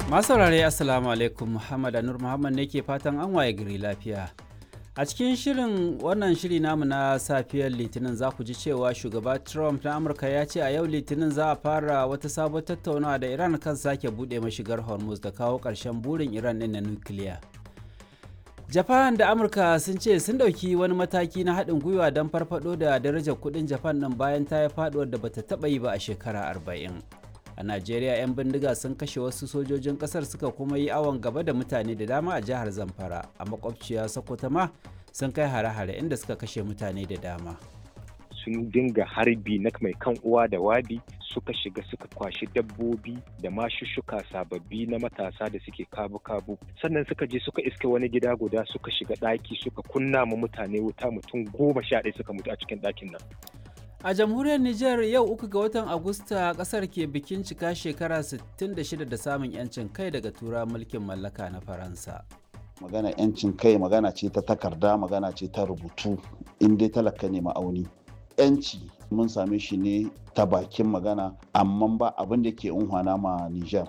Masu saurare Assalamu alaikum Muhammad Anur Muhammad ne ke fatan an waye gari lafiya. A cikin shirin wannan shiri namu na safiyar Litinin za ku ji cewa shugaba Trump na Amurka ya ce a yau Litinin za a fara wata sabon tattaunawa da Iran kan sake buɗe mashigar Hormuz da kawo ƙarshen burin Iran ɗin na nukiliya. Japan da Amurka sun ce sun ɗauki wani mataki na haɗin gwiwa don farfaɗo da darajar kuɗin Japan ɗin bayan ta yi faɗuwar da bata taɓa yi ba a shekara arba'in. a najeriya 'yan bindiga sun kashe wasu sojojin kasar suka kuma yi awon gaba da mutane da dama a jihar zamfara a makwabciya sokoto ma sun kai hare-hare inda suka kashe mutane da dama sun dinga harbi na mai kan uwa da wabi suka shiga suka kwashi dabbobi da mashushuka sababbi na matasa da suke kabu-kabu sannan suka je suka iske wani gida guda suka shiga ɗaki suka kunna ma mutane wuta mutum goma sha ɗaya suka mutu a cikin ɗakin nan A jamhuriyar Nijar yau uku ga watan Agusta kasar ke bikin cika shekara 66 da samun 'yancin kai daga tura mulkin mallaka na Faransa. Magana 'yancin kai magana ce ta takarda magana ce ta rubutu in dai talaka ne ma'auni. 'Yanci mun same shi ne ta bakin magana amma ba abin da ke unhwana ma Nijar.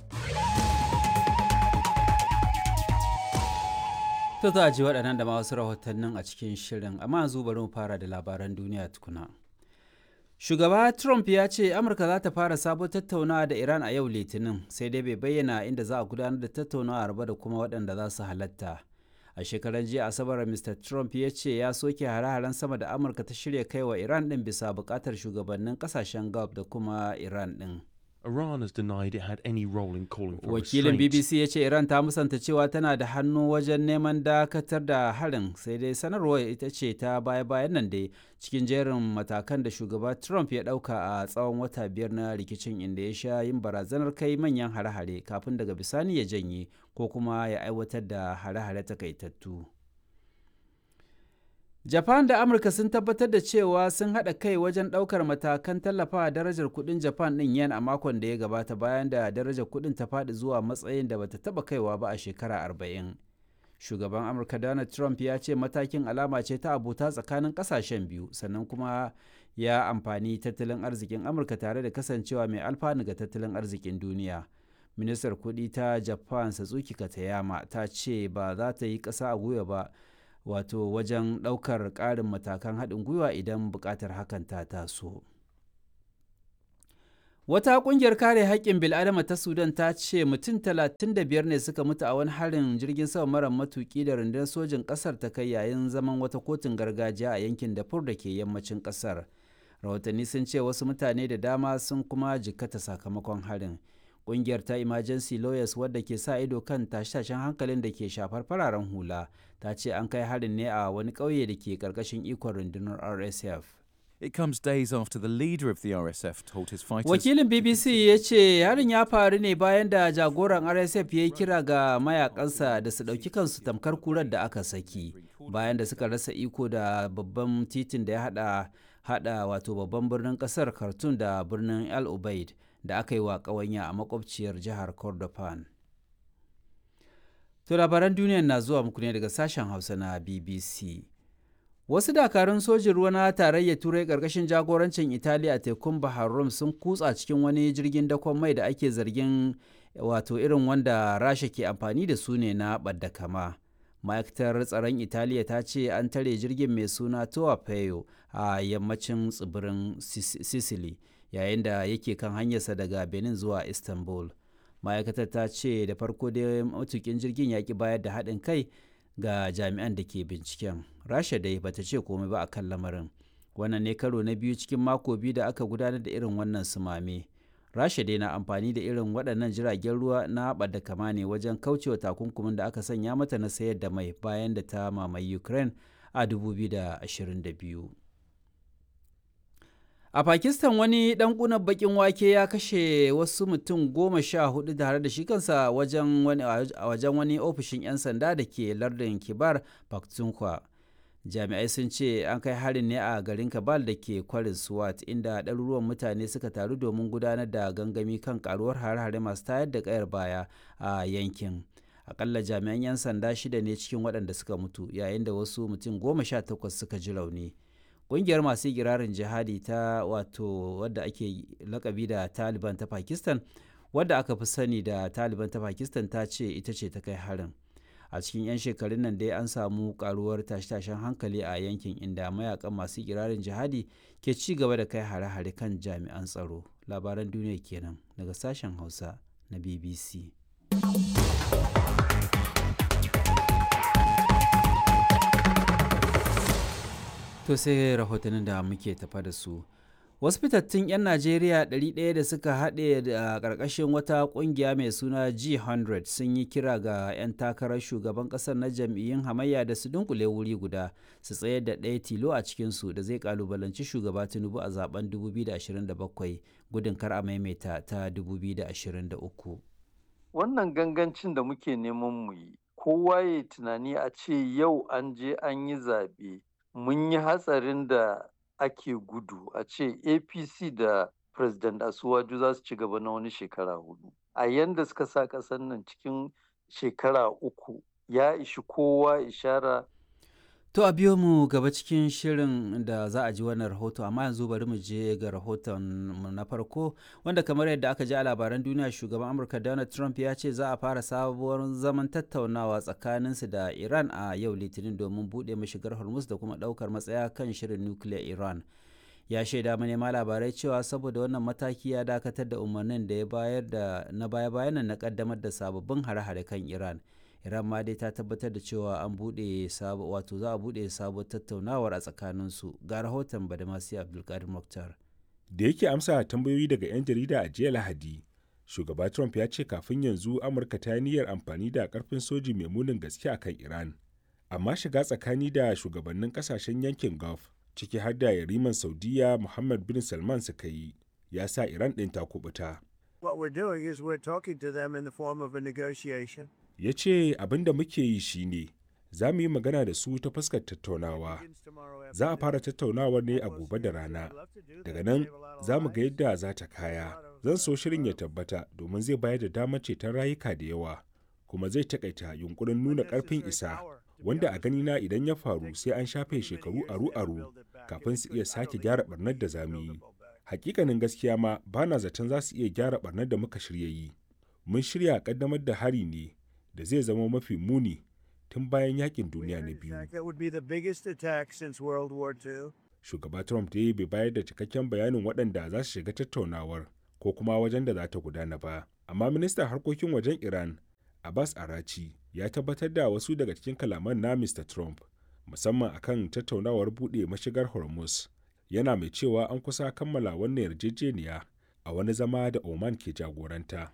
To za a ji waɗannan da ma wasu rahotannin a cikin shirin amma yanzu bari mu fara da labaran duniya tukuna. Shugaba Trump ya ce Amurka za ta fara sabon tattaunawa da Iran a yau Litinin, sai dai bai bayyana inda za a gudanar da tattaunawar ba da kuma waɗanda za su halatta. A shekaran jiya Asabar Mr. Trump ya ce ya soke hare-haren sama da Amurka ta shirya kai wa Iran ɗin bisa buƙatar shugabannin ƙasashen Gulf da kuma Iran ɗin. Iran has denied it had any role in calling for Wakilin restraint. BBC ya ce Iran ta musanta cewa tana da hannu wajen neman dakatar da harin sai dai sanarwar ita ce ta baya-bayan nan dai cikin jerin matakan da shugaba Trump ya ɗauka a tsawon wata biyar na rikicin inda ya sha yin barazanar kai manyan hare-hare kafin daga bisani ya janye ko kuma ya aiwatar da hare-hare takaitattu. Japan da Amurka sun tabbatar da cewa sun haɗa kai wajen ɗaukar matakan tallafawa darajar kuɗin Japan ɗin yen a makon da ya gabata bayan da darajar kuɗin ta faɗi zuwa matsayin da bata taɓa kaiwa ba a shekara arba'in. Shugaban Amurka Donald Trump ya ce matakin alama ce ta abota tsakanin ƙasashen biyu sannan kuma ya amfani tattalin arzikin Amurka tare da kasancewa mai alfanu ga tattalin arzikin duniya. Ministar kuɗi ta Japan Satsuki Katayama ta ce ba za ta yi ƙasa a gwiwa ba wato wajen ɗaukar ƙarin matakan haɗin gwiwa idan buƙatar hakan ta taso. Wata ƙungiyar kare haƙƙin bil'adama ta Sudan ta ce mutum 35 ne suka mutu a wani harin jirgin sama mara matuƙi da rundunar sojin ƙasar ta kai yayin zaman wata kotun gargajiya a yankin Darfur da ke yammacin ƙasar. Rahotanni sun ce wasu mutane da dama sun kuma jikkata sakamakon harin. Ƙungiyar ta Emergency Lawyers wadda ke sa ido kan tashe-tashen hankalin da ke shafar fararen hula ta ce an kai harin ne a wani ƙauye da ke ƙarƙashin ikon rundunar RSF. It comes days after the leader of the RSF told his fighters. Wakilin BBC ya ce harin ya faru ne bayan da jagoran RSF ya yi kira ga mayakansa da su ɗauki kansu tamkar kurar da aka saki bayan da suka rasa iko da babban titin da ya hada hada wato babban birnin kasar Khartoum da birnin El Ubaid da aka yi wa ƙawanya a makwabciyar jihar Kordofan. To labaran duniya na zuwa muku ne daga sashen Hausa na BBC. Wasu dakarun sojin ruwa na tarayyar Turai ƙarƙashin jagorancin Italiya a tekun Bahar Rum sun kutsa cikin wani jirgin dakon mai da ake zargin wato irin wanda Rasha ke amfani da su ne na ɓadda kama. Ma'aikatar tsaron Italiya ta ce an tare jirgin mai suna Toa Peyo a yammacin tsibirin Sicily yayin da yake kan hanyarsa daga Benin zuwa Istanbul. Ma'aikatar ta ce da farko dai matukin jirgin ya ki bayar da haɗin kai ga jami'an da ke binciken rasha dai bata ce komai ba a kan lamarin wannan ne karo na biyu cikin mako biyu da aka gudanar da irin wannan sumame rasha dai na amfani da irin waɗannan jiragen ruwa na da kama ne wajen kaucewa takunkumin da aka sanya mata na sayar da mai bayan da ta mamaye ukraine a 2022 A Pakistan wani ɗan ƙunar baƙin wake ya kashe wasu mutum goma sha hudu tare da shi kansa wajen wani, a wajen wani ofishin 'yan sanda da ke lardin Kibar Pakhtunkhwa. Jami'ai sun ce an kai harin ne a garin Kabal da ke kwarin Swat inda ɗaruruwan mutane suka taru domin gudanar da gangami kan karuwar hare-hare masu tayar da ƙayar baya a yankin. Akalla jami'an 'yan sanda shida ne cikin waɗanda suka mutu yayin da wasu mutum goma sha takwas suka ji rauni. ƙungiyar masu girarin jihadi ta wato wadda ake lakabi da taliban ta pakistan wadda aka fi sani da taliban ta pakistan ta ce ita ce ta kai harin a cikin 'yan shekarun nan dai an samu karuwar tashe-tashen hankali a yankin inda mayakan masu kirarin jihadi ke ci gaba da kai hare-hare kan jami'an tsaro labaran duniya kenan daga sashen hausa na bbc to sai rahotannin da muke tafa da su wasu fitattun 'yan najeriya 100 da suka haɗe da ƙarƙashin wata ƙungiya mai suna g100 sun yi kira ga 'yan takarar shugaban ƙasar na jam'iyyun hamayya da su dunkule wuri guda su tsayar da ɗaya tilo a cikinsu da zai ƙalubalanci shugaba tinubu a zaben 2027 gudun kar a maimaita ta 2023 wannan gangancin da muke neman mu yi kowa ya tunani a ce yau an je an yi zaɓe mun yi hatsarin da ake gudu a ce apc da president asuwaju za su ci gaba na wani shekara hudu a yanda suka sa ƙasar nan cikin shekara uku ya ishi kowa ishara To a biyo mu gaba cikin shirin da za a ji wannan rahoto amma yanzu bari mu je ga rahoton mu na farko wanda kamar yadda aka ji a labaran duniya shugaban Amurka Donald Trump ya ce za a fara sabuwar zaman tattaunawa tsakaninsu da Iran a yau Litinin domin buɗe mashigar Hormuz da kuma ɗaukar matsaya kan shirin nukiliyar Iran. Ya shaida manema labarai cewa saboda wannan mataki ya dakatar da umarnin da ya bayar da na baya-bayan na kaddamar da sababbin hare-hare kan Iran. iran ma dai ta tabbatar da cewa an buɗe sabo wato za a buɗe sabuwar tattaunawar a tsakaninsu ga rahoton badamasi abdulkadir muktar da yake amsa tambayoyi daga 'yan jarida a jiya lahadi shugaba trump ya ce kafin yanzu amurka ta niyyar amfani da karfin soji mai munin gaske a kan iran amma shiga tsakani da shugabannin kasashen yankin gulf ciki har da yariman saudiya muhammad bin salman suka yi ya sa iran ɗin ta kubuta What we're doing is we're talking to them in the form of a negotiation. ya ce abin da muke yi shine za mu yi magana da su ta fuskar tattaunawa za a fara tattaunawa ne a gobe da rana daga nan za mu ga yadda za ta kaya zan so shirin ya tabbata domin zai bayar da damar ceton rayuka da yawa kuma zai takaita yunkurin nuna karfin isa wanda a ganina idan ya faru sai an shafe shekaru aru-aru kafin su iya sake gyara barnar da za mu yi hakikanin gaskiya ma bana zaton za su iya gyara barnar da muka shirya yi mun shirya kaddamar da hari ne da zai zama mafi muni tun bayan yakin duniya na biyu. That would be the biggest attack since World War II. Shugaba Trump dai bai bayar da cikakken bayanin waɗanda za su shiga tattaunawar ko kuma wajen da za ta gudana ba. Amma ministan harkokin wajen Iran, Abbas Arachi, ya tabbatar da wasu daga cikin kalaman na Mr. Trump, musamman akan tattaunawar buɗe mashigar Hormuz. Yana mai cewa an kusa kammala wannan yarjejeniya a wani zama da Oman ke jagoranta.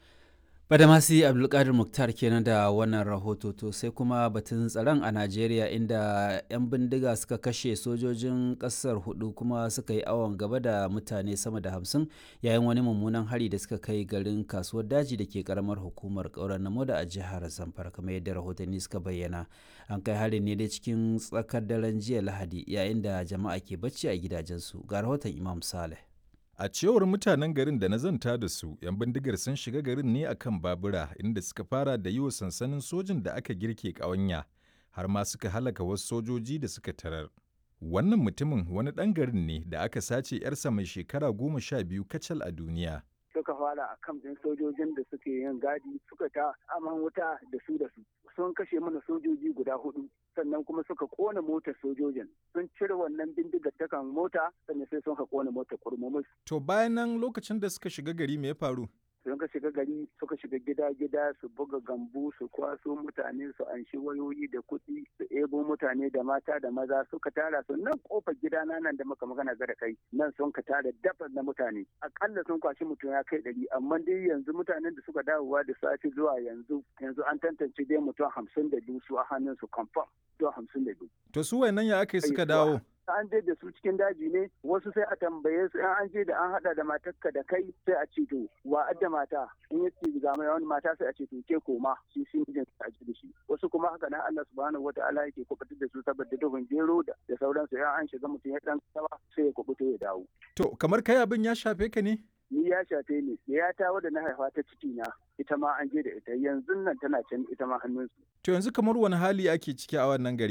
Badamasi Abdulkadir Muktar kenan da wannan rahoto to sai kuma batun tsaron a Najeriya inda 'yan bindiga suka kashe sojojin ƙasar hudu kuma suka yi awon gaba da mutane sama da hamsin yayin wani mummunan hari da suka kai garin kasuwar daji da ke karamar hukumar ƙaurar namo da a jihar Zamfara kamar yadda rahotanni suka bayyana. An kai harin ne dai cikin tsakar daren jiya Lahadi yayin da jama'a ke bacci a gidajensu ga rahoton Imam Saleh. A cewar mutanen garin da na zanta da su, 'yan bindigar sun shiga garin ne akan babura inda suka fara da yi wa sansanin sojin da aka girke ƙawanya, har ma suka halaka wasu sojoji da suka tarar. Wannan mutumin wani ɗan garin ne da aka sace 'yarsa mai shekara goma sha biyu kacal a duniya. suka fara a kan ɗin sojojin da suke yin gadi suka ta aman wuta da su da su sun kashe mana sojoji guda hudu sannan kuma suka kona motar sojojin sun cire wannan bindigar ta kan mota sannan sai sun ka kona motar kurmumus To bayan nan lokacin da suka shiga gari me ya faru? sun ka shiga gari suka shiga gida-gida su buga gambu su kwaso mutane su anshi wayoyi da kuɗi su ebo mutane da mata da maza suka tara su nan kofar gidana nan da muka magana ga da kai nan sun ka tara dafa na mutane akalla sun kwashi mutum ya kai ɗari amma dai yanzu mutanen da suka dawowa da safe zuwa yanzu yanzu an tantance dai mutum hamsin da biyu su a hannun su confirm mutum hamsin da biyu. To su wayannan ya aka yi suka dawo? an je da su cikin daji ne wasu sai a tambaye su in an je da an hada da matarka da kai sai a ce to wa adda mata in ya ce ga mai wani mata sai a ce to ke koma shi shi mijin a ji da shi wasu kuma haka nan Allah subhanahu wataala yake kubutar da su saboda duhun gero da da sauransu in an shiga mutum ya dan tsawa sai ya kubuta ya dawo To kamar kai abin ya shafe ka ne? ni ya shafe ni ya ta wadda na haifa ta ciki na ita ma an je da ita yanzu nan tana can ita ma hannunsu To yanzu kamar wani hali ake ciki a wannan gari?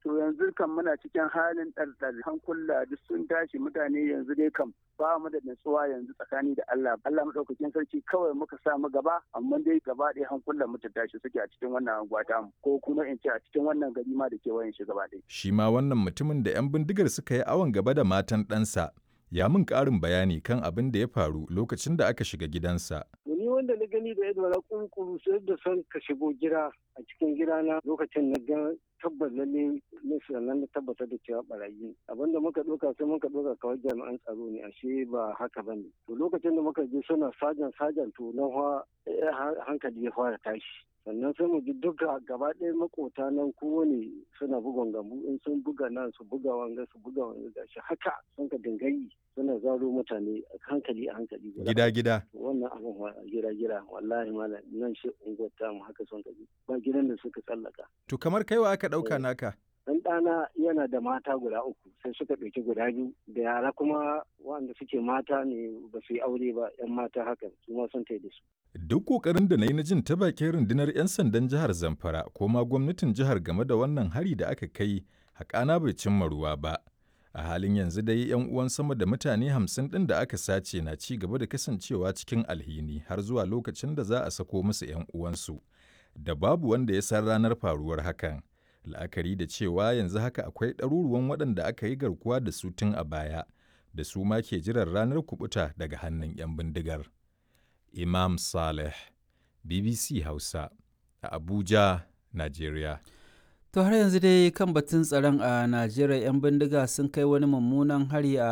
to yanzu kan muna cikin halin ɗarɗar hankula duk sun tashi mutane yanzu dai kam ba mu da natsuwa yanzu tsakani da Allah Allah madaukakin sarki kawai muka sa mu gaba amma dai gaba ɗaya hankulan mu ta tashi suke a cikin wannan anguwa ta mu ko kuma in ce a cikin wannan gari ma da kewayen shi gaba ɗaya Shi ma wannan mutumin da 'yan bindigar suka yi awon gaba da matan ɗansa ya min ƙarin bayani kan abin da ya faru lokacin da aka shiga gidansa. ni wanda na gani da ido na kunkuru sai da son ka shigo gida a cikin gidana lokacin na ga tabbas lalle ne sannan na tabbatar da cewa barayi abinda muka ɗauka sai muka ɗauka kawai jami'an tsaro ne ashe ba haka bane to lokacin da muka je suna sajan sajan to na hankali ya fara tashi sannan sai mu ji duka gaba ɗaya makota nan kowane suna bugon gambu in sun buga nan su buga wanga su buga wanga gashi haka sun ka dingayi suna zaro mutane a hankali a hankali Gida gida. wannan abin gida gida wallahi malam nan shi unguwar tamu haka sun ka bi ba gidan da suka tsallaka To kamar kaiwa aka ɗauka naka? dan ɗana yana da mata guda uku sai suka ɗauki guda biyu da yara kuma wanda suke mata ne ba su yi aure ba yan mata haka su ma sun da su Duk ƙoƙarin da na yi na jin ta bakin rundunar 'yan sandan jihar Zamfara ko ma gwamnatin jihar game da wannan hari da aka kai haƙana bai cimma ruwa ba. A halin yanzu dai 'yan uwan sama da mutane hamsin ɗin da aka sace na ci gaba da kasancewa cikin alhini har zuwa lokacin da za a sako musu 'yan uwansu. Da babu wanda ya san ranar faruwar hakan. La'akari da cewa yanzu haka akwai ɗaruruwan waɗanda aka yi garkuwa da su tun a baya, da su ma ke jiran ranar kubuta daga hannun 'yan bindigar. Imam Saleh, BBC Hausa, a Abuja, Najeriya. To har yanzu dai kan batun tsaron a Najeriya 'yan bindiga sun kai wani mummunan hari a